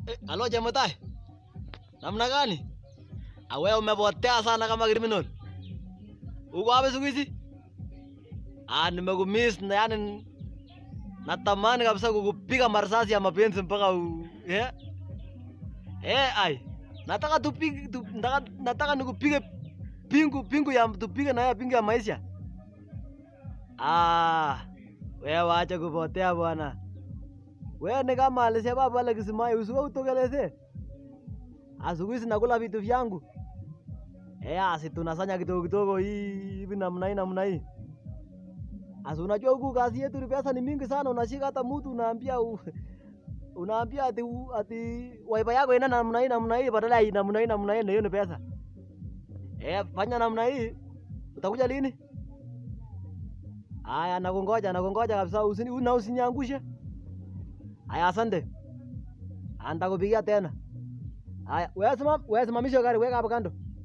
Eh, alo Chemutai. Namna gani? Awe umepotea sana kama criminal. Uko wapi siku hizi? Ah, nimekumiss na yani natamani kabisa kukupiga marisasi ya mapenzi mpaka u... yeah? Eh, ai. Nataka tupige tu, nataka, nataka nikupige pingu pingu ya tupige na ya pingu ya maisha. Ah, wewe wacha kupotea bwana. Wewe ni kama alisema pale Kisimai, usiwe utokeleze. Asubuhi nakula vitu vyangu. Eh, asi tunasanya kidogo kidogo hii hivi namna hii namna hii. Asi unajua huku kazi yetu ni pesa ni mingi sana, unashika hata mtu unaambia u, unaambia ati u- ati wifi yako ina namna hii namna hii badala ya namna hii namna hii, na hiyo ni pesa. Eh, fanya namna hii. Utakuja lini? Aya, nakungoja nakungoja kabisa, usini una usiniangushe. Aya, asante. Nitakupigia tena. Aya, wewe simam, wewe simamisha gari, weka hapo kando.